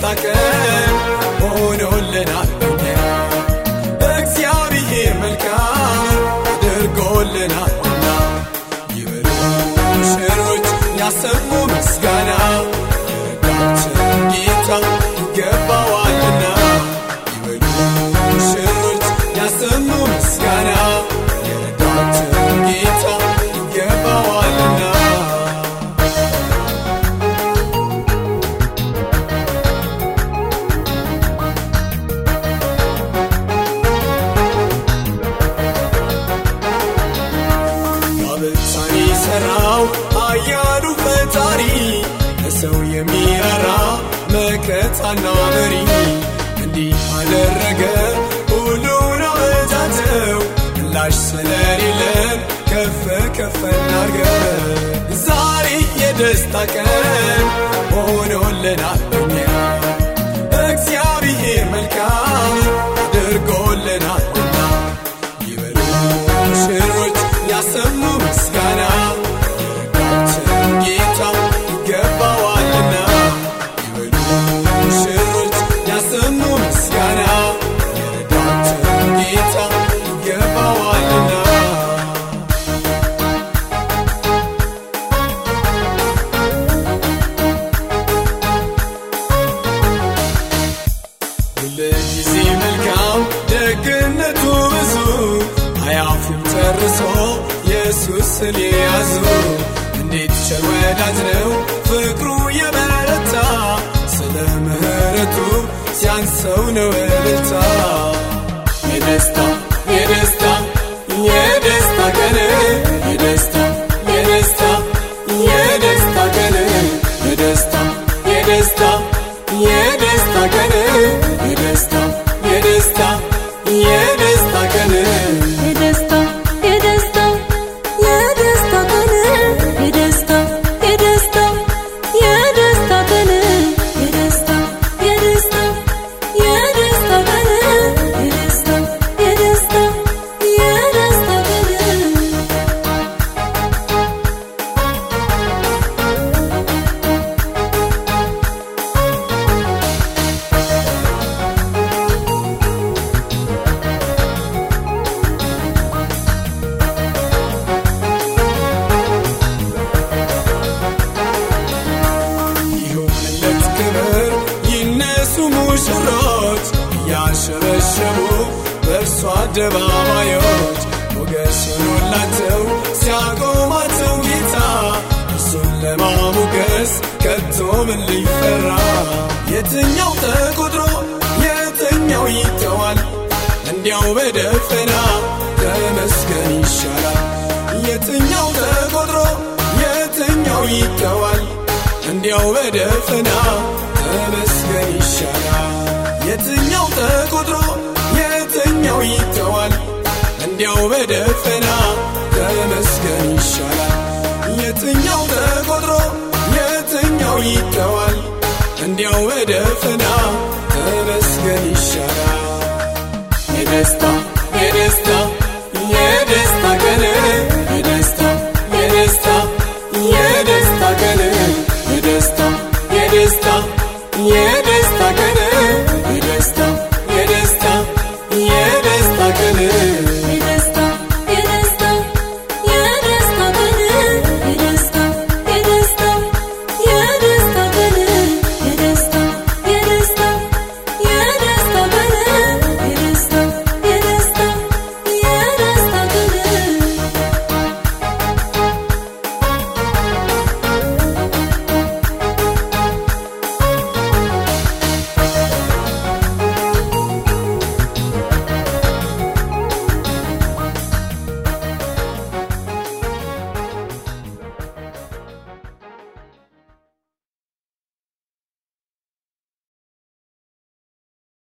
የደስታ ቀን ሆኖልናል እኛ እግዚአብሔር መልካም አድርጎልናልና ይበሉ ሙሽሮች ያሰሙ ምስጋና የረዳችን ጌታ ይገባዋልና ይበሉ ሙሽሮች ያሰሙ ምስጋና የረዳችን ጌታ ይገባዋልና ጋብቻን የሠራው አያሉ ፈጣሪ ለሰው የሚራራ መከታና መሪ እንዲህ አደረገ ሁሉን አበጃጀው ምላሽ ስለሌለን ከፍ ከፍ እናርገው ዛሬ የደስታ ቀን ሆኖልናል እኛ እግዚአብሔር መልካም አድርጎልናልና ይበሉ ሙሽሮች ያሰሙ ምስጋና የረዳችን ጌታ ይገባዋልና ይበሉ ሙሽሮች ያሰሙ ምስጋና የረዳችን ጌታ ይገባዋልና ሁልጊዜ መልካም ደግነቱ ብዙ አያፍም ጨርሶ ኢየሱስን የያዙ እንዴት ቸር ወዳጅ ነው ፍቅሩ የበረታ ስለ ምሕረቱ ሲያንሰው ነው እልልታ የደስታ የደስታ የደስታ ቀን የደስታ የደስታ የደስታ ቀን የደስታ የደስታ የደስታ ቀን የደስታ የደስታ የደስታ ቀን የደስታ የደስታ የደስታ ቀን የደስታ የደስታ የደስታ ቀን የደስታ የደስታ የደስታ ቀን የደስታ የደስታ የደስታ ቀን ይሁንለት ክብር ይነሱ ሙሽሮች እያሸበሸቡ በእርሱ አደባባዮች ሞገስ ሆኖላቸው ሲያቆማቸው ጌታ እርሱን ለማሞገስ ከቶ ምን ሊፈራ የትኛው ተቆጥሮ የትኛው ይተዋል እንዲያው በደፈና ተመስገን ይሻላል የትኛው ተቆጥሮ የትኛው ይተዋል እንዲያው በደፈና ተመስገን ይሻላል የትኛው ተቆጥሮ የትኛው ይተዋል እንዲያው በደፈና ተመስገን ይሻላል የትኛው ተቆጥሮ የትኛው ይተዋል እንዲያው በደፈና ተመስገን ይሻላል የደስታ የደስታ